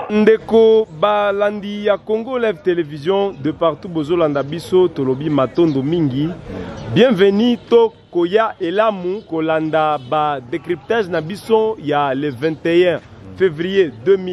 ndeko balandi ya congo live télévision de partout bozolanda biso tolobi matondo mingi bienvenu to koya elamu kolanda badécryptage na biso ya le 21 février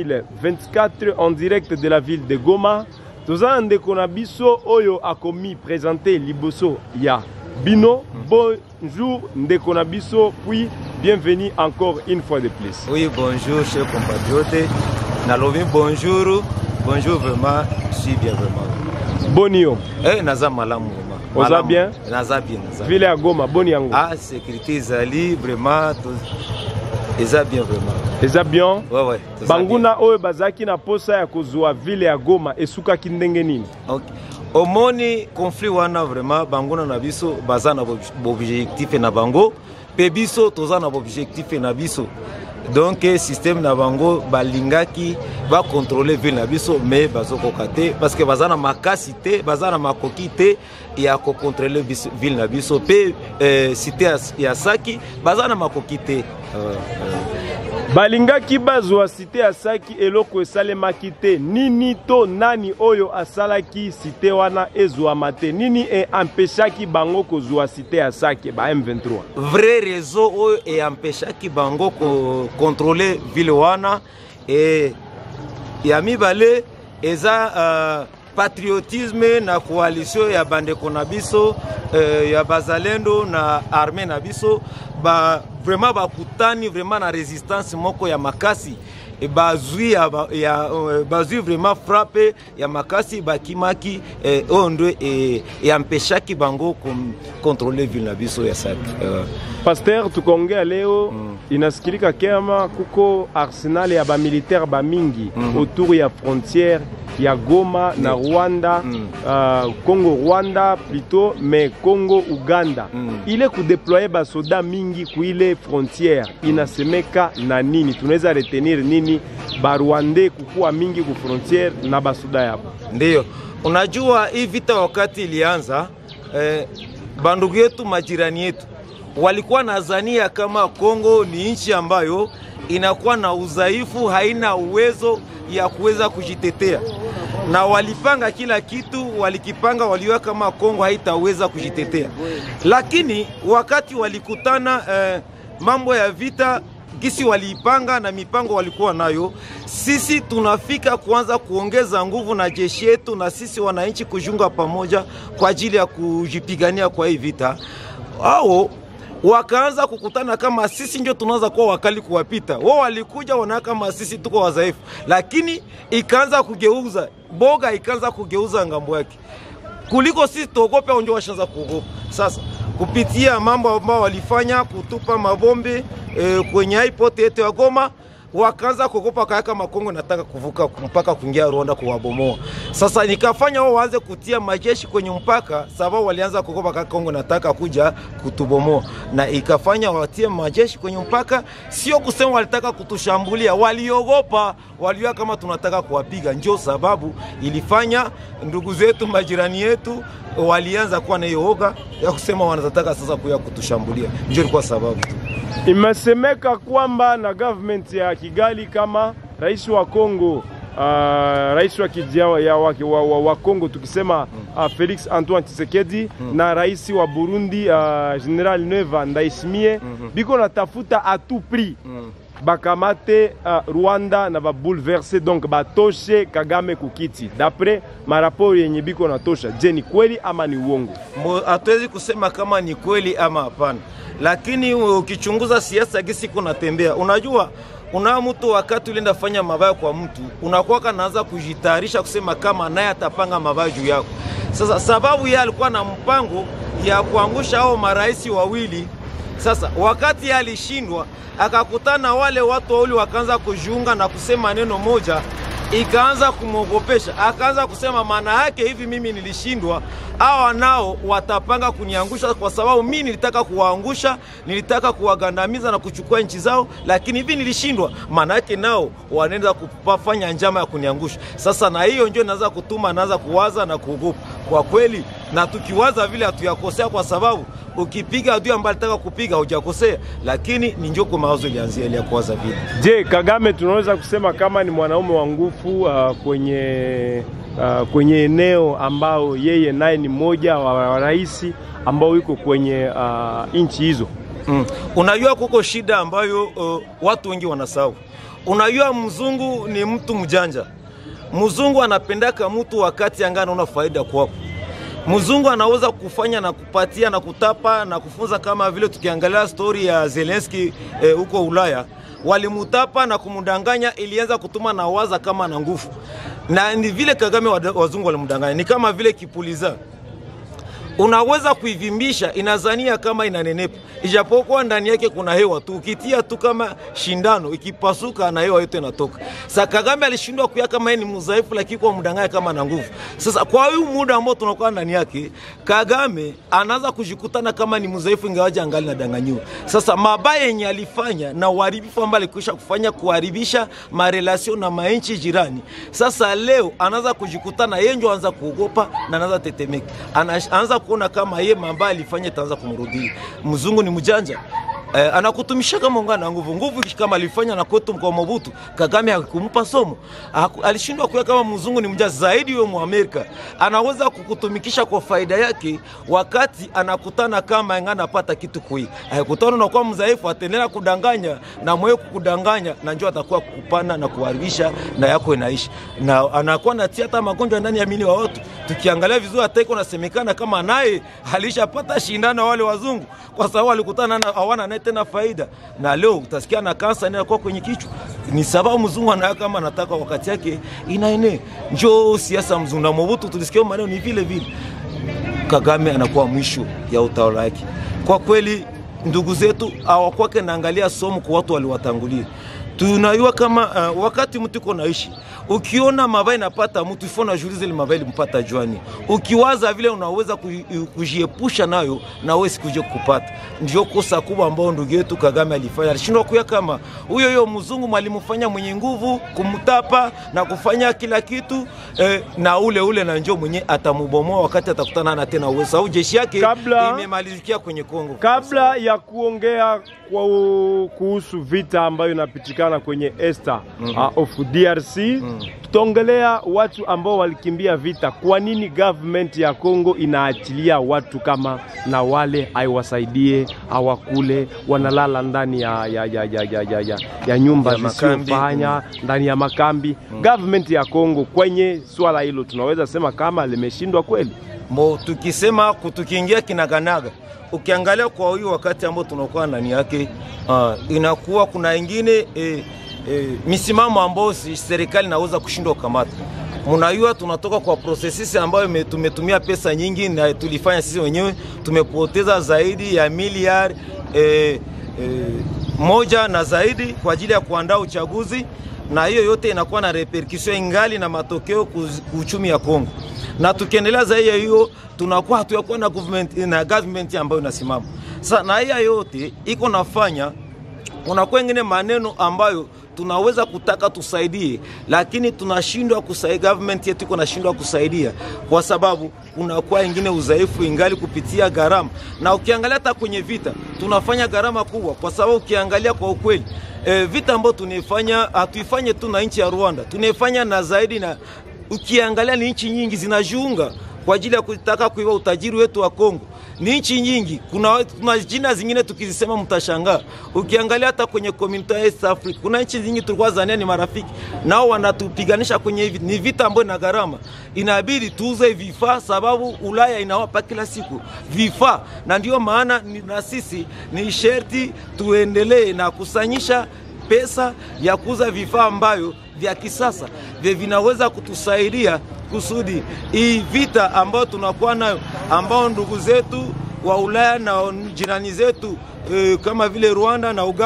2024 en direct de la ville de goma toza na ndeko na biso oyo akomi présente liboso ya bino bonjour ndeko na biso puis bienvenue encore une fois de plus Oui, bonjour, chers compatriotes. Nalobi, bonjour. Bonjour, vraiment. Je suis bien, vraiment. boni yo Eh, naza malamu, vraiment. Oza Malamu. bien? Naza bien, naza bien. ville ya goma boni yango Ah, sécurité ezali, vraiment. to- Eza bien, vraiment. eza bien Ouais, ouais. toza banguna oyo bazalaki na posa ya kozwa ville ya goma esukaki ndenge nini bien. Ok. omoni conflit wana vraiment banguna na biso baza na boobjectif na bango mpe biso toza na boobjectif na biso donc systeme na bango balingaki bakontrole ville na biso me bazokoka te parce que baza na makasi te baza na makoki te ya kokontrole biso- ville na biso mpe eh, cité ya, ya saki baza na makoki te uh, uh. balingaki bazwa site ya saki eloko esalemaki te nini to nani oyo asalaki site wana ezwama te nini eampeshaki bango kozwa site ya saki ba m23 vrai réseau oyo eampeshaki bango kokontrole ville wana e ya mibale eza uh, patriotisme na coalition ya bandeko na biso uh, ya bazalendo na arme na biso ba, vraiment bakutani vraiment na résistance moko ya makasi E bazwi ya, ba- ya, uh, bazwi vraiment frappe ya makasi bakimaki eh, oyo ndo e- eampeshaki bango kontrole ville na biso ya saki uh, paster tukaongea leo mm. inasikilika kema kuko arsenal ya bamilitaire bamingi mm -hmm. autour ya frontière ya goma na rwanda Mm. uh, congo rwanda plutôt mais congo uganda Mm. ile kudeploye basoda mingi kuile frontière inasemeka na nini tunaweza retenir nini barwande kukuwa mingi ku frontière na basoda yabo Ndiyo, unajua hii vita wakati ilianza eh, bandugu yetu majirani yetu walikuwa nadhania kama Kongo ni nchi ambayo inakuwa na udhaifu, haina uwezo ya kuweza kujitetea, na walipanga kila kitu, walikipanga, waliona kama Kongo haitaweza kujitetea, lakini wakati walikutana eh, mambo ya vita gisi waliipanga na mipango walikuwa nayo, sisi tunafika kuanza kuongeza nguvu na jeshi yetu na sisi wananchi kujunga pamoja kwa ajili ya kujipigania kwa hii vita. Hao wakaanza kukutana kama sisi ndio tunaweza kuwa wakali kuwapita wao. Walikuja wanaona kama sisi tuko wadhaifu, lakini ikaanza kugeuza boga, ikaanza kugeuza ngambo yake kuliko sisi tuogope, au ndio washaanza kuogopa sasa kupitia mambo ambayo walifanya kutupa mabombe e, kwenye airport yetu ya Goma wakaanza kuogopa kayaka Makongo nataka kuvuka mpaka kuingia Rwanda kuwabomoa. Sasa nikafanya wao waanze kutia majeshi kwenye mpaka, sababu walianza kuogopa kaka Kongo nataka kuja kutubomoa, na ikafanya watie majeshi kwenye mpaka. Sio kusema walitaka kutushambulia, waliogopa, waliona kama tunataka kuwapiga. Ndio sababu ilifanya ndugu zetu, majirani yetu walianza kuwa na hiyo oga ya kusema wanataka sasa kuya kutushambulia. Ndio ilikuwa sababu tu. Imesemeka kwamba na government ya Kigali kama rais wa Kongo uh, rais wa, kijia, ya wa, wa, wa, wa Kongo tukisema uh, Felix Antoine Tshisekedi na rais wa Burundi uh, General Neva Ndayishimiye biko natafuta a tout prix bakamate uh, Rwanda na babouleverse donc batoshe Kagame kukiti d'après maraporo yenye biko natosha. Je, ni kweli ama ni uongo? Mo- hatuwezi kusema kama ni kweli ama hapana, lakini ukichunguza siasa gisi kunatembea, unajua una mtu wakati ulienda fanya mabaya kwa mtu unakuwa kanaanza kujitayarisha kusema kama naye atapanga mabaya juu yako. Sasa sababu yeye alikuwa na mpango ya kuangusha hao marais wawili sasa wakati yeye alishindwa, akakutana wale watu wawili wakaanza kujiunga na kusema neno moja, ikaanza kumwogopesha, akaanza kusema maana yake hivi, mimi nilishindwa, hawa nao watapanga kuniangusha, kwa sababu mimi nilitaka kuwaangusha, nilitaka kuwagandamiza na kuchukua nchi zao, lakini hivi nilishindwa, maana yake nao wanaenda kufanya njama ya kuniangusha. Sasa na hiyo ndio inaanza kutuma, naanza kuwaza na kuogopa kwa kweli, na tukiwaza vile hatuyakosea, kwa sababu ukipiga adui ambaye alitaka kupiga hujakosea, lakini ni njoko mawazo ilianzia ile ya kuwaza vile. Je, Kagame tunaweza kusema kama ni mwanaume wa nguvu uh, kwenye uh, kwenye eneo ambao yeye naye ni mmoja wa rais ambao yuko kwenye uh, nchi hizo. Mm. Unajua kuko shida ambayo uh, watu wengi wanasahau. Unajua mzungu ni mtu mjanja. Mzungu anapendaka mtu wakati anga anaona faida kwako. Mzungu anaweza kufanya na kupatia na kutapa na kufunza, kama vile tukiangalia stori ya Zelensky huko eh, Ulaya walimutapa na kumdanganya, ilianza kutuma na waza kama na nguvu, na ni vile Kagame wazungu walimdanganya, ni kama vile kipuliza unaweza kuivimbisha inazania kama inanenepa, ijapokuwa ndani yake kuna hewa tu. Ukitia tu kama shindano ikipasuka, na hewa yote inatoka. Sasa Kagame alishindwa kuya kama yeye ni mdhaifu, lakini kwa mdanganya kama na nguvu. Sasa kwa huyu muda ambao tunakuwa ndani yake, Kagame anaanza kujikutana kama ni mdhaifu, ingawaje angali nadanganyiwa. Sasa mabaya yenye alifanya na uharibifu ambao alikwisha kufanya kuharibisha marelasio na mainchi jirani, sasa leo anaanza kujikutana yeye ndio anaanza kuogopa na anaanza tetemeka, anaanza kuona kama ye mamba alifanya itaanza kumrudia. Mzungu ni mjanja eh, anakutumisha kama ungana na nguvu nguvu, kama alifanya na kwetu kwa Mobutu. Kagame hakumpa somo, alishindwa kuya kama mzungu ni mjanja zaidi. Huyo Muamerika anaweza kukutumikisha kwa faida yake, wakati anakutana kama anapata kitu kui akutana na kwa mzaifu, ataendelea kudanganya na mwewe kukudanganya, na njoo atakuwa kukupana na kuharibisha na yako inaishi, na anakuwa natia hata magonjwa ndani ya mili wa watu. Tukiangalia vizuri, hata iko nasemekana kama naye alishapata shindano wale wazungu, kwa sababu alikutana na hawana naye tena faida, na leo utasikia na kansa inakuwa kwenye kichwa. Ni sababu mzungu anaya kama anataka wakati yake inaene. Njoo siasa mzungu na Mobutu, tulisikia maneno ni vile vile. Kagame anakuwa mwisho ya utawala wake. Kwa kweli, ndugu zetu hawakwake naangalia somo kwa watu waliwatangulia. Tunajua kama uh, wakati mtu iko naishi, ukiona mabaya napata mtu ifo najuliza ile mabaya limpata jwani, ukiwaza vile unaweza kujiepusha nayo na wewe sikuje kupata. Ndio kosa kubwa ambao ndugu yetu Kagame alifanya, alishindwa kuya kama huyo huyo mzungu mwalimfanya mwenye nguvu kumtapa na kufanya kila kitu eh, na ule ule na njoo mwenye atamubomoa wakati atakutana na tena uwezo au jeshi yake Kabla- imemalizikia kwenye Kongo. Kabla ya kuongea kwa kuhusu vita ambayo inapitikana kwenye esta uh, of DRC tutaongelea watu ambao walikimbia vita. Kwa nini government ya Kongo inaachilia watu kama na wale aiwasaidie awakule, wanalala ndani ya, ya, ya, ya, ya, ya, ya, ya nyumba Ya makambi. zisizofanya ndani ya makambi. Government ya Kongo kwenye swala hilo tunaweza sema kama limeshindwa kweli. Mo, tukisema tukiingia kinaganaga, ukiangalia kwa huyu wakati ambao tunakuwa ndani yake uh, inakuwa kuna ingine eh, eh, misimamo ambayo si- serikali inaweza kushindwa kukamata. Mnajua tunatoka kwa processes ambayo ime- tumetumia pesa nyingi na tulifanya sisi wenyewe, tumepoteza zaidi ya miliari eh, eh, moja na zaidi kwa ajili ya kuandaa uchaguzi, na hiyo yote inakuwa na repercussion ingali na matokeo kuz- uchumi ya Kongo na tukiendelea zaidi ya hiyo tunakuwa hatuyakuwa na government, na government ambayo inasimama sasa, na hiya yote iko nafanya unakuwa ingine maneno ambayo tunaweza kutaka tusaidie, lakini tunashindwa kusaidia. Government yetu iko nashindwa kusaidia kwa sababu unakuwa ingine udhaifu ingali kupitia gharama, na ukiangalia hata kwenye vita tunafanya gharama kubwa, kwa sababu ukiangalia kwa ukweli e, vita ambayo tunaifanya hatuifanye tu na nchi ya Rwanda, tunaifanya na zaidi na ukiangalia ni nchi nyingi zinajiunga kwa ajili ya kutaka kuiba utajiri wetu wa Kongo. Ni nchi nyingi, kuna, kuna jina zingine tukizisema mtashangaa. Ukiangalia hata kwenye community ya East Africa kuna nchi nyingi tulikuwa zania ni marafiki, nao wanatupiganisha kwenye hivi. Ni vita ambayo ina gharama, inabidi tuuze vifaa, sababu Ulaya inawapa kila siku vifaa, na ndio maana ni- na sisi ni sherti tuendelee na kusanyisha pesa ya kuuza vifaa ambayo vya kisasa vya vinaweza kutusaidia kusudi hii vita ambayo tunakuwa nayo, ambao ndugu zetu wa Ulaya na jirani zetu e, kama vile Rwanda na Uganda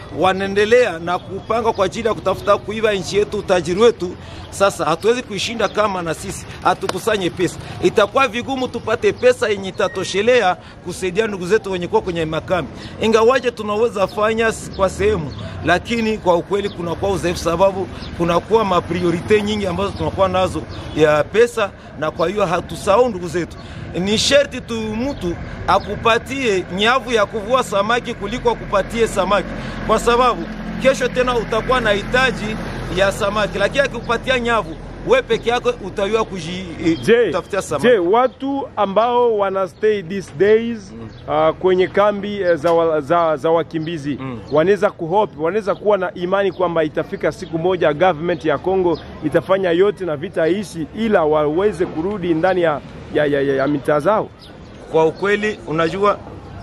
wanaendelea na kupanga kwa ajili ya kutafuta kuiba nchi yetu, utajiri wetu. Sasa hatuwezi kuishinda kama na sisi hatukusanye pesa, itakuwa vigumu tupate pesa yenye itatoshelea kusaidia ndugu zetu wenye kuwa kwenye makambi. Ingawaje tunaweza fanya kwa sehemu, lakini kwa ukweli kunakuwa udhaifu, sababu kunakuwa mapriorite nyingi ambazo tunakuwa nazo ya pesa, na kwa hiyo hatusahau ndugu zetu. Ni sherti tu mtu akupatie nyavu ya kuvua samaki kuliko akupatie samaki, kwa sababu kesho tena utakuwa na hitaji ya samaki, lakini akikupatia nyavu we peke yako utayua kujitafutia samaki. Je, watu ambao wana stay these days mm. uh, kwenye kambi uh, za, wa, za, za wakimbizi mm. wanaweza kuhope, wanaweza kuwa na imani kwamba itafika siku moja government ya Kongo itafanya yote na vita ishi, ila waweze kurudi ndani ya, ya, ya, ya, ya mitaa zao. Kwa ukweli, unajua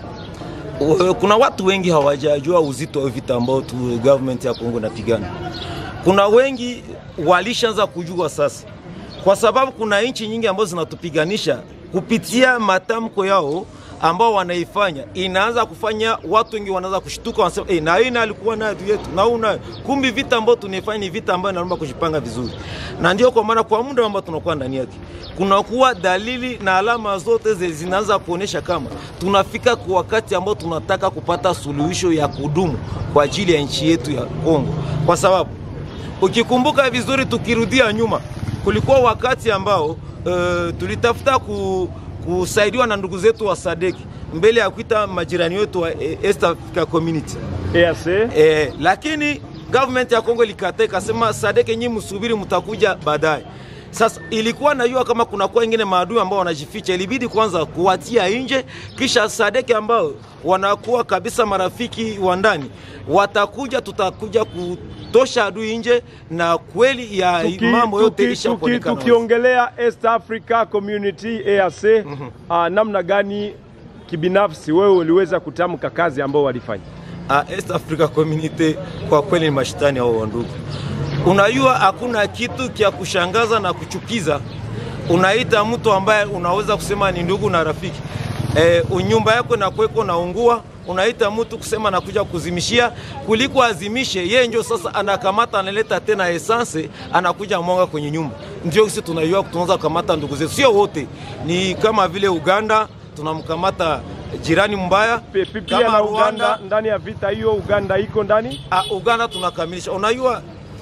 kuna watu wengi hawajajua uzito wa vita ambao tu government ya Kongo napigana. Kuna wengi walishaanza kujua sasa, kwa sababu kuna nchi nyingi ambazo zinatupiganisha kupitia matamko yao ambao wanaifanya, inaanza kufanya watu wengi wanaanza kushtuka, wanasema eh, na yeye alikuwa na adui yetu na huyu nayo. Kumbi vita ambayo tunaifanya ni vita ambayo inaomba kujipanga vizuri, na ndio kwa maana kwa muda ambao tunakuwa ndani yake kunakuwa dalili na alama zote zinaanza kuonyesha kama tunafika kwa wakati ambao tunataka kupata suluhisho ya kudumu kwa ajili ya nchi yetu ya Kongo, kwa sababu ukikumbuka vizuri, tukirudia nyuma, kulikuwa wakati ambao uh, tulitafuta ku, kusaidiwa na ndugu zetu wa Sadeki mbele ya kuita majirani wetu wa East Africa Community EAC. Eh, lakini government ya Kongo ilikataa ikasema, Sadeki nyinyi msubiri, mtakuja baadaye. Sasa ilikuwa najua kama kunakuwa ingine maadui ambao wanajificha, ilibidi kwanza kuwatia nje, kisha Sadeki ambao wanakuwa kabisa marafiki wa ndani watakuja, tutakuja kutosha adui nje, na kweli ya Tuki- mambo yote tuki- ilishaonekana. tuki- Tukiongelea East Africa Community EAC, ah, namna gani kibinafsi wewe uliweza kutamka kazi ambao walifanya? Ah, East Africa Community kwa kweli ni mashitani hao wandugu. Unajua hakuna kitu kya kushangaza na kuchukiza, unaita mtu ambaye unaweza kusema ni ndugu na rafiki e, nyumba yako inakuweko naungua, unaita mtu kusema nakuja kuzimishia, kuliko azimishe yeye, ndio sasa anakamata analeta tena esanse anakuja mwanga kwenye nyumba. Ndio sisi tunajua tunaweza kukamata ndugu zetu, sio wote, ni kama vile Uganda tunamkamata jirani mbaya Pe- pe- Pia kama na Uganda Rwanda ndani ya vita hiyo, Uganda iko ndani Ah, Uganda tunakamilisha. Unajua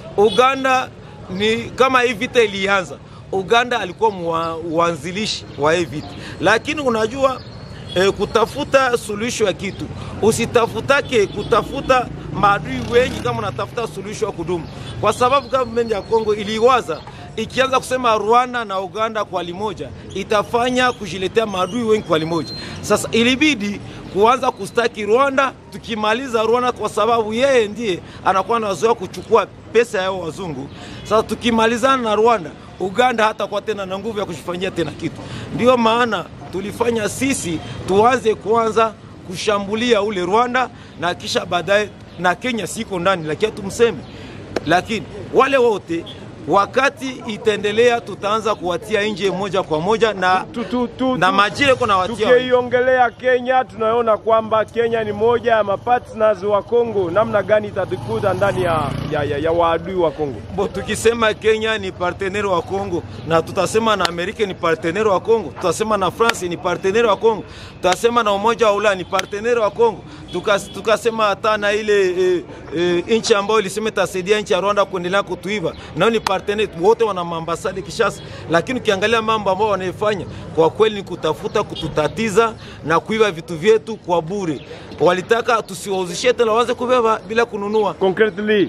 Uganda ni kama hii vita ilianza, Uganda alikuwa mwanzilishi wa hii vita, lakini unajua eh, kutafuta suluhisho ya kitu usitafutake kutafuta maadui wengi kama unatafuta suluhisho ya kudumu, kwa sababu government ya Kongo iliwaza ikianza kusema Rwanda na Uganda kwa limoja itafanya kujiletea maadui wengi kwa limoja. Sasa ilibidi kuanza kustaki Rwanda, tukimaliza Rwanda kwa sababu yeye ndiye anakuwa anazoea kuchukua pesa yao wazungu. Sasa tukimalizana na Rwanda, Uganda hatakuwa tena na nguvu ya kujifanyia tena kitu. Ndio maana tulifanya sisi tuanze kwanza kushambulia ule Rwanda na kisha baadaye na Kenya siko ndani, lakini tumseme, lakini wale wote wakati itaendelea, tutaanza kuwatia nje moja kwa moja na, Tu- tu- tu- na tu- majire kuna watia Tukiongelea Kenya, tunaona kwamba Kenya ni moja ya mapartners wa Kongo. Namna gani itatukuta ndani ya, ya, ya, ya waadui wa Kongo? Bo, tukisema Kenya ni partenere wa Kongo na tutasema na Amerika ni partenere wa Kongo, tutasema na France ni partenere wa Kongo, tutasema na Umoja wa Ulaya ni partenere wa Kongo, Tukas- tukasema hata na ile e, e, nchi ambayo ilisema itasaidia nchi ya Rwanda kuendelea kutuiva, nao ni partenere wote, wana maambasadi Kishasa. Lakini ukiangalia mambo ambayo wanaifanya kwa kweli ni kutafuta kututatiza na kuiba vitu vyetu kwa bure. Walitaka tusiwauzishie tena, waanze kubeba bila kununua. Concretely,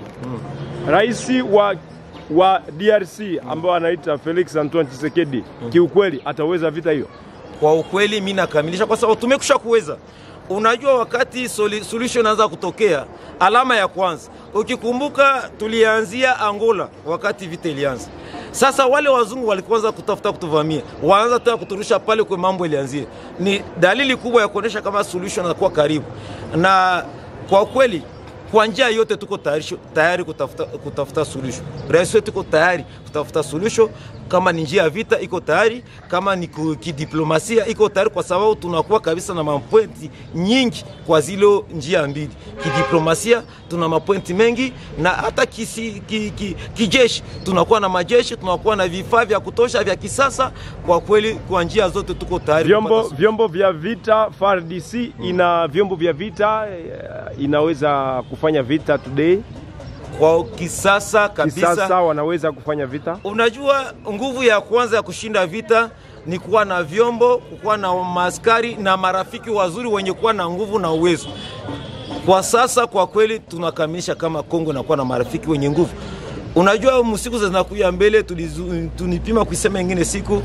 rais wa wa DRC ambao anaita Felix Antoine Tshisekedi kiukweli ataweza vita hiyo? Kwa ukweli mi nakamilisha kwa sababu tumekusha kuweza. Unajua, wakati soli- solution inaanza kutokea, alama ya kwanza, ukikumbuka, tulianzia Angola wakati vita ilianza. Sasa wale wazungu walikuanza kutafuta kutuvamia, wanaanza tena kuturusha pale kwa mambo ilianzia. Ni dalili kubwa ya kuonyesha kama solution inakuwa karibu, na kwa kweli kwa njia yote tuko tayari, tayari kutafuta, kutafuta suluhisho. Rais wetu tuko tayari kutafuta kutafuta suluhisho. Kama ni njia ya vita iko tayari, kama ni ku- kidiplomasia iko tayari, kwa sababu tunakuwa kabisa na mapointi nyingi kwa zilo njia mbili. Kidiplomasia tuna mapointi mengi, na hata kisi, ki, ki, kijeshi tunakuwa na majeshi, tunakuwa na vifaa vya kutosha vya kisasa. Kwa kweli, kwa njia zote tuko tayari vyombo, kupata vyombo vya vita FARDC ina vyombo vya vita eh, inaweza kufanya vita today kwa kisasa kabisa. kisasa wanaweza kufanya vita Unajua, nguvu ya kwanza ya kushinda vita ni kuwa na vyombo, kuwa na maaskari na marafiki wazuri wenye kuwa na nguvu na uwezo. Kwa sasa kwa kweli tunakamilisha kama Kongo inakuwa na marafiki wenye nguvu. Unajua, msiku zinakuja mbele, tulizu- tunipima kuisema ingine siku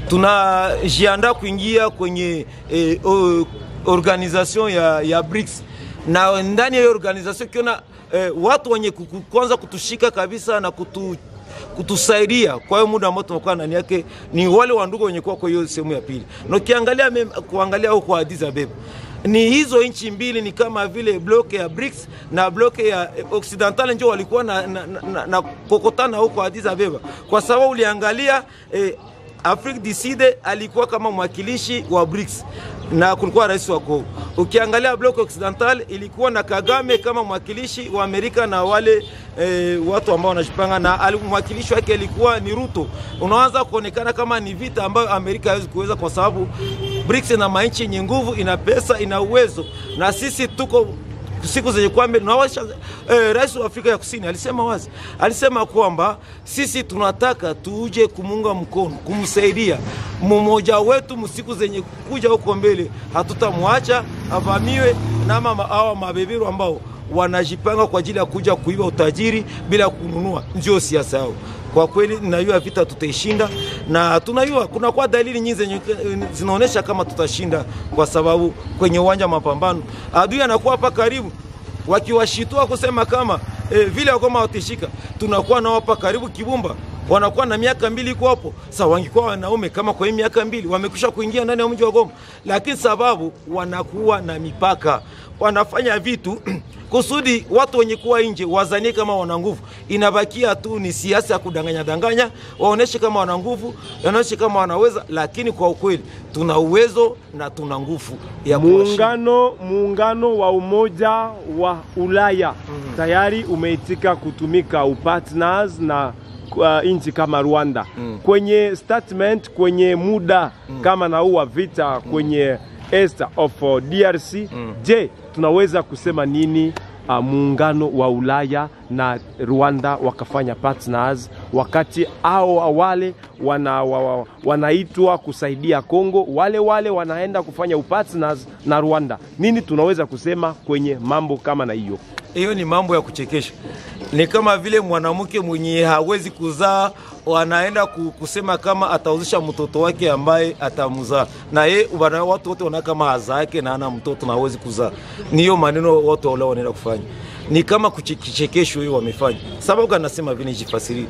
tunajiandaa kuingia kwenye eh, o- organisation ya, ya BRICS na ndani ya hiyo organisation ukiona eh, watu wenye kuku- kwanza kutushika kabisa na kutu kutusaidia kwa hiyo muda ambao tumekuwa ndani yake ni wale wandugu wenye kuwa kwa hiyo sehemu ya pili, na ukiangalia mem- kuangalia huko Addis Ababa ni hizo nchi mbili ni kama vile bloke ya BRICS na bloke ya eh, Occidental ndio walikuwa na, na, na, na, na kokotana huko Addis Ababa, kwa sababu uliangalia eh, Afrique du Sud alikuwa kama mwakilishi wa BRICS na kulikuwa rais wa Kongo. Ukiangalia bloc occidental ilikuwa na Kagame kama mwakilishi wa Amerika na wale e, watu ambao wanajipanga na ali- mwakilishi wake ilikuwa ni Ruto. Unaanza kuonekana kama ni vita ambayo Amerika haiwezi kuweza, kwa sababu BRICS ina manchi yenye nguvu, ina pesa, ina uwezo, na sisi tuko siku zenye kwamba tunawasha eh, rais wa Afrika ya Kusini alisema wazi, alisema kwamba sisi tunataka tuje kumunga mkono, kumsaidia mmoja wetu msiku zenye kuja huko mbele, hatutamwacha avamiwe na mama hawa mabeberu ambao wanajipanga kwa ajili ya kuja kuiba utajiri bila kununua, ndio siasa yao. Kwa kweli ninajua vita tutaishinda, na tunajua kuna kwa dalili nyingi zenye zinaonyesha kama tutashinda, kwa sababu kwenye uwanja wa mapambano adui anakuwa hapa karibu, wakiwashitua kusema kama eh, vile wakoma watishika, tunakuwa nao hapa karibu Kibumba wanakuwa na miaka mbili iko hapo. Sasa wangekuwa wanaume kama kwa hii miaka mbili wamekwisha kuingia ndani ya mji wa Goma, lakini sababu wanakuwa na mipaka, wanafanya vitu kusudi watu wenye kuwa nje wazanie kama wana nguvu. Inabakia tu ni siasa ya kudanganya danganya, waoneshe kama wana nguvu, waoneshe kama wanaweza, lakini kwa ukweli tuna uwezo na tuna nguvu ya kuwashinda. muungano muungano wa umoja wa Ulaya tayari umeitika kutumika upartners na uh, nchi kama Rwanda kwenye statement kwenye muda kama na huu wa vita kwenye east of uh, DRC je, tunaweza kusema nini uh, muungano wa Ulaya na Rwanda wakafanya partners wakati hao wale wana, wa, wa, wanaitwa kusaidia Kongo, wale wale wanaenda kufanya upartners na Rwanda. Nini tunaweza kusema kwenye mambo kama na hiyo? Hiyo ni mambo ya kuchekesha. Ni kama vile mwanamke mwenye hawezi kuzaa wanaenda ku- kusema kama atauzisha mtoto wake ambaye atamzaa, na ye wana- watu wote wana kama hazaake na ana mtoto na hawezi kuzaa. Ni hiyo maneno watu wale wanaenda kufanya, ni kama kuche- kichekesho hiyo wamefanya. Sababu gani nasema vile, nijifasirie.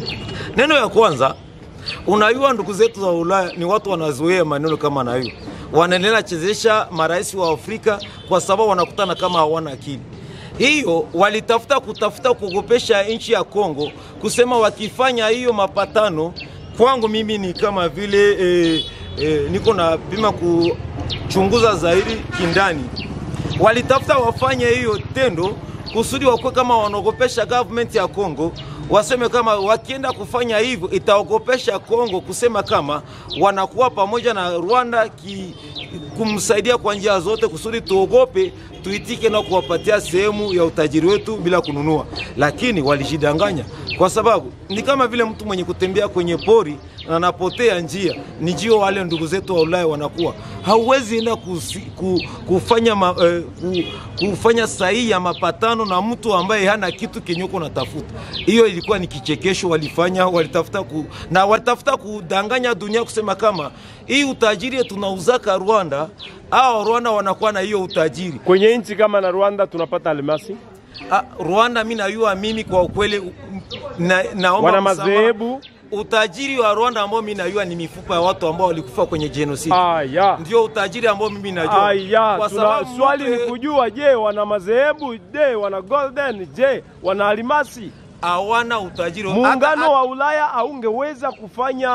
Neno ya kwanza, unajua ndugu zetu za Ulaya ni watu wanazoea maneno kama na hiyo, wanaendelea chezesha marais wa Afrika kwa sababu wanakutana kama hawana akili hiyo walitafuta kutafuta kuogopesha nchi ya Kongo, kusema wakifanya hiyo mapatano, kwangu mimi ni kama vile eh, eh, niko na pima kuchunguza zaidi kindani. Walitafuta wafanye hiyo tendo kusudi wakuwe kama wanaogopesha government ya Kongo, waseme kama wakienda kufanya hivyo itaogopesha Kongo, kusema kama wanakuwa pamoja na Rwanda ki, kumsaidia kwa njia zote kusudi tuogope tuitike na kuwapatia sehemu ya utajiri wetu bila kununua, lakini walijidanganya, kwa sababu ni kama vile mtu mwenye kutembea kwenye pori na anapotea njia. Ni jio wale ndugu zetu wa Ulaya wanakuwa hauwezi enda kusi, ku, kufanya, ma, eh, ku, kufanya sahihi ya mapatano na mtu ambaye hana kitu kenye uko natafuta. Hiyo ilikuwa ni kichekesho walifanya, walitafuta ku, na walitafuta kudanganya dunia kusema kama hii utajiri tunauzaka Rwanda, au Rwanda wanakuwa na hiyo utajiri Kwenye nchi kama na Rwanda tunapata almasi, Ah, Rwanda mi najua mimi kwa ukweli na, naomba wana msamaha. madhehebu Utajiri wa Rwanda ambao mi najua ni mifupa ya watu ambao walikufa kwenye genocide. aya Ndio utajiri ambao mimi najua. aya. Kwa Tuna, sababu swali mtu- ni kujua, je, wana madhehebu? Je, wana golden? Je, wana almasi? hawana utajiri muungano Hata- wa Ulaya haungeweza kufanya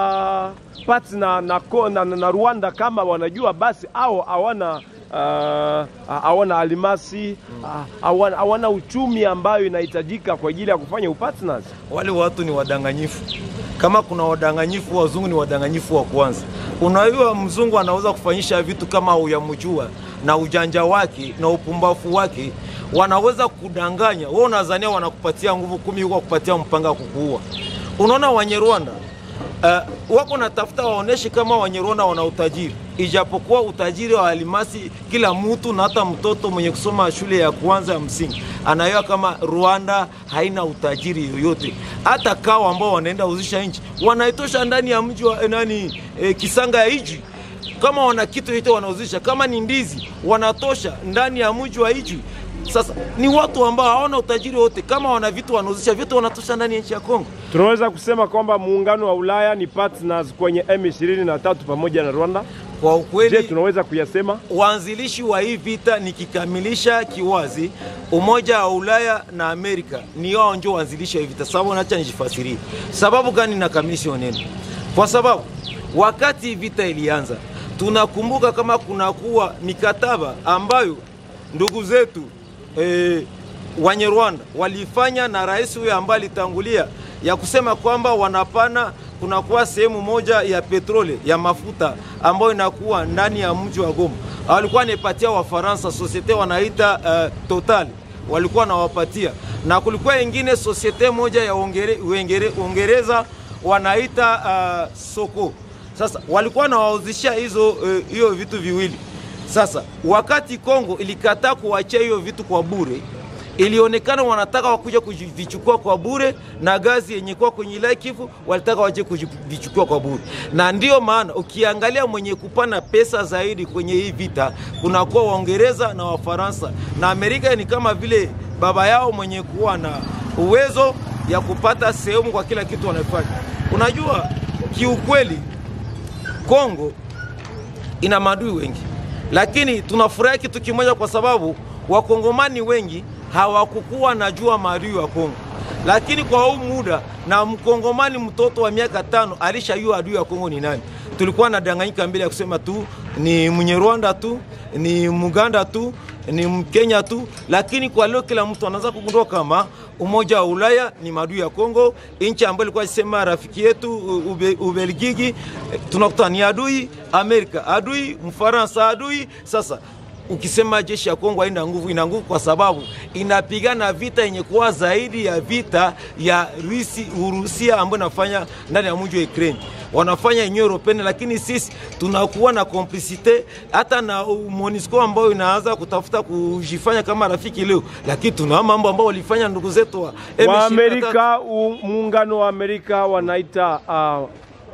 uh, pati na, na, ko- na, na, na Rwanda kama wanajua basi au hawana uh, hawana alimasi ah, hawana, hawana uchumi ambayo inahitajika kwa ajili ya kufanya upartners. wale watu ni wadanganyifu. Kama kuna wadanganyifu, wazungu ni wadanganyifu wa kwanza. Unajua, mzungu anaweza kufanyisha vitu kama uyamjua na ujanja wake na upumbafu wake, wanaweza kudanganya wewe. Unadhania wanakupatia nguvu kumi, huko kupatia mpanga wa kukuua. Unaona Wanyarwanda uh, wako natafuta waoneshe kama Wanyarwanda wana utajiri, ijapokuwa utajiri wa alimasi kila mtu na hata mtoto mwenye kusoma shule ya kwanza ya msingi anaelewa kama Rwanda haina utajiri yoyote. Hata kawa ambao wanaenda uzisha nchi wanaitosha ndani ya mji wa eh, nani eh, Kisanga ya Ijwi kama wana kitu yote wanauzisha, kama ni ndizi wanatosha ndani ya mji wa Ijwi. Sasa ni watu ambao hawana utajiri wote, kama wana vitu wanauzisha vitu wanatosha ndani ya nchi ya Kongo. Tunaweza kusema kwamba muungano wa Ulaya ni partners kwenye M23 pamoja na Rwanda. Kwa Je, ukweli tunaweza kuyasema? waanzilishi wa hii vita nikikamilisha kiwazi, Umoja wa Ulaya na Amerika ni wao ndio waanzilishi wa hii vita. Sababu nacha nijifasirie sababu gani nakamilisha hiyo neno, kwa sababu wakati vita ilianza, tunakumbuka kama kunakuwa mikataba ambayo ndugu zetu eh, Wanyarwanda walifanya na rais huyo ambaye alitangulia ya kusema kwamba wanapana kunakuwa sehemu moja ya petrole ya mafuta ambayo inakuwa ndani ya mji wa Goma. Walikuwa wanaipatia Wafaransa societe wanaita uh, Total walikuwa wanawapatia, na kulikuwa ingine societe moja ya Uingere- Uingere- Uingereza wanaita uh, Soko. Sasa walikuwa wanawauzishia hizo eh, hiyo vitu viwili. Sasa wakati Kongo ilikataa kuachia hiyo vitu kwa bure, ilionekana wanataka wakuja kuvichukua kwa bure, na gazi yenye kuwa kwenye Lake Kivu walitaka waje kuvichukua kwa bure, na ndiyo maana ukiangalia mwenye kupana pesa zaidi kwenye hii vita kunakuwa Waingereza na Wafaransa, na Amerika ni kama vile baba yao mwenye kuwa na uwezo ya kupata sehemu kwa kila kitu wanafanya. Unajua, kiukweli Kongo ina maadui wengi, lakini tunafurahi kitu kimoja, kwa sababu wakongomani wengi hawakukuwa najua maadui wa Kongo, lakini kwa huu muda na mkongomani mtoto wa miaka tano alishajua adui wa Kongo ni nani. Tulikuwa na danganyika mbele ya kusema tu ni Mnyarwanda tu ni Muganda tu ni Mkenya tu, lakini kwa leo kila mtu anaanza kugundua kama Umoja wa Ulaya ni maadui ya Kongo. Nchi ambayo ilikuwa sema rafiki yetu ube, Ubelgiji eh, tunakuta ni adui, Amerika adui, Mfaransa adui. Sasa ukisema jeshi ya Kongo haina nguvu, ina nguvu kwa sababu inapigana vita yenye kuwa zaidi ya vita ya Rusi, Urusia ambayo inafanya ndani ya mji wa Ukraine wanafanya Union Europeenne, lakini sisi tunakuwa na complicite hata na MONUSCO ambayo inaanza kutafuta kujifanya kama rafiki leo, lakini tuna mambo ambayo walifanya ndugu zetu wa M23. wa Amerika, u- muungano wa Amerika wanaita uh,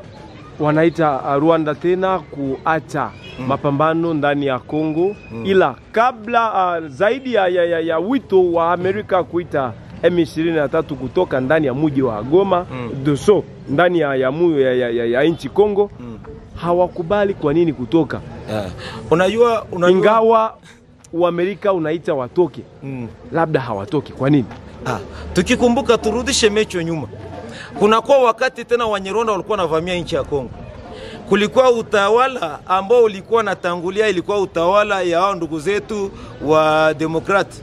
wanaita uh, Rwanda tena kuacha mapambano ndani ya Kongo ila kabla uh, zaidi ya, ya, ya, ya wito wa Amerika kuita M23 kutoka ndani ya muji wa Goma Mm. doso ndani ya, ya, mu- ya, ya, ya, ya nchi Kongo Mm. hawakubali. Kwa nini kutoka? Yeah. Unajua, unajua Ingawa Uamerika unaita watoke, mm. labda hawatoki. Kwa nini? Ah, tukikumbuka turudishe mecho nyuma, kunakuwa wakati tena Wanyarwanda walikuwa wanavamia nchi ya Kongo. Kulikuwa utawala ambao ulikuwa natangulia, ilikuwa utawala ya hao ndugu zetu wa demokrati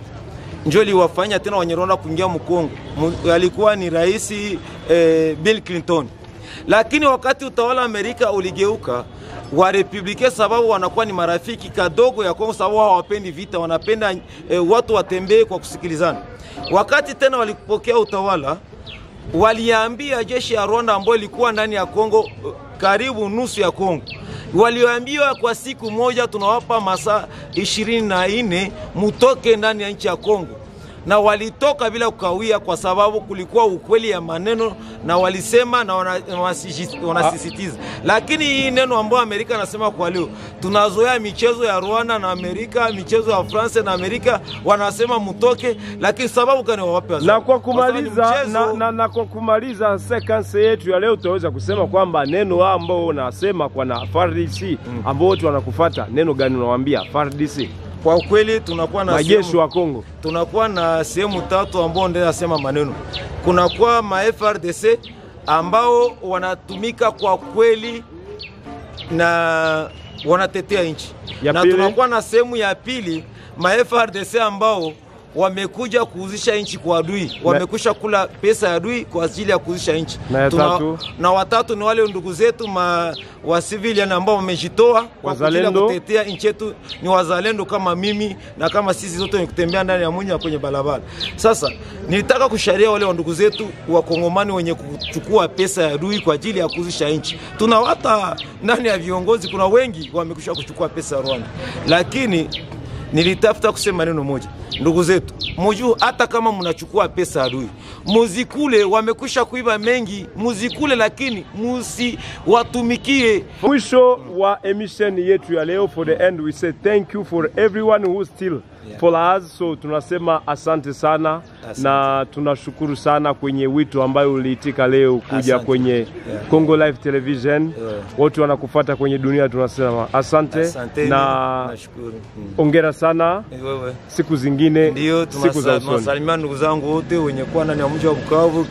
njo liwafanya tena Wanyarwanda kuingia Mkongo. Mu- Alikuwa ni rais eh, Bill Clinton, lakini wakati utawala wa Amerika uligeuka wa republike, sababu wanakuwa ni marafiki kadogo ya Kongo, sababu hawapendi vita, wanapenda eh, watu watembee kwa kusikilizana. Wakati tena walipokea utawala, waliambia jeshi ya Rwanda ambayo ilikuwa ndani ya Kongo eh, karibu nusu ya Kongo walioambiwa kwa siku moja tunawapa masaa ishirini na nne mutoke ndani ya nchi ya Kongo, na walitoka bila kukawia, kwa sababu kulikuwa ukweli ya maneno na walisema na wana- wanasisi- wanasisitiza. Lakini hii neno ambayo Amerika anasema kwa leo, tunazoea michezo ya Rwanda na Amerika, michezo ya France na Amerika, wanasema mutoke, lakini sababu gani wawape wazungu? na kwa sababu ni kumaliza mchezo. na, na, na kwa kumaliza sekanse yetu ya leo tutaweza kusema kwamba neno ambao unasema kwa na FARDC ambao wote wanakufata, neno gani unawaambia FARDC? Kwa kweli tunakuwa na majeshi sehemu- wa Kongo tunakuwa na sehemu tatu ambao ndio nasema maneno. Kunakuwa ma FRDC ambao wanatumika kwa kweli na wanatetea nchi, Ya na pili? tunakuwa na sehemu ya pili ma FRDC ambao wamekuja kuuzisha nchi kwa adui, wamekwisha kula pesa ya adui kwa ajili ya kuuzisha nchi. Na ya tatu? na watatu ni wale ndugu zetu ma, wa civilian ambao wamejitoa kwa ajili ya Wazalendo? kutetea nchi yetu, ni wazalendo kama mimi na kama sisi zote ni kutembea ndani ya munyo kwenye barabara. Sasa nilitaka kusharia wale wa ndugu zetu wakongomani wenye kuchukua pesa ya adui kwa ajili ya kuuzisha nchi. Tuna hata ndani ya viongozi kuna wengi wamekwisha kuchukua pesa ya Rwanda, lakini nilitafuta kusema neno moja, ndugu zetu, mujuu hata kama mnachukua pesa adui, muzikule. Wamekwisha kuiba mengi, muzikule, lakini musiwatumikie. mwisho wa emission yetu ya leo for the end we say thank you for everyone who still Yeah. follow us so tunasema asante sana Asante. na tunashukuru sana kwenye wito ambayo uliitika leo kuja Asante. kwenye Yeah. Congo Live Television Yeah. wote wanakufata kwenye dunia tunasema asante, Asante na nashukuru. Mm. ongera sana Wewe siku zingine ndio siku za usoni tunasalimia ndugu zangu wote wenye kuwa ndani ya mji wa Bukavu